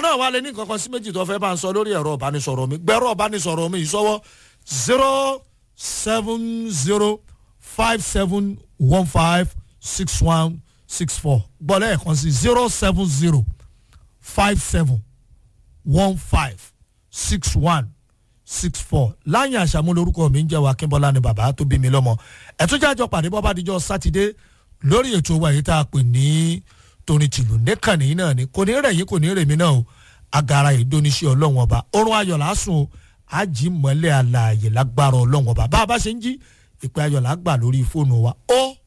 wọn náà wà lé ní kankan sí méjì tó fẹ́ bá ń sọ lórí ẹ̀rọ ìbánisọ̀rọ̀ mi gbẹ́rọ ìbánisọ̀rọ̀ mi ìsọwọ́ zero seven zero five seven one five six one six four gbọ́dọ̀ ẹ̀kan sí zero seven zero five seven one five six one six four láyìn àṣàmú lórúkọ mi ń jẹ́ wa kínbọ́lá ni bàbá tó bí mi lọ́mọ ẹ̀túnjájọ pàdé bọ́bá díjọ́ sátidé lórí ètò wa yìí tá a pè ní torin tìlù nìkànnì náà ni kò ní rẹ̀ yín kò ní rè mí náà o agara ìdóníṣẹ́ ọlọ́run ọba orun ayọ̀ lásùn o àjí mọ́lẹ̀ àlàyé lágbára ọlọ́run ọba bá a bá ṣe ń jí ìpè ayọ̀ làgbà lórí fóònù wa ó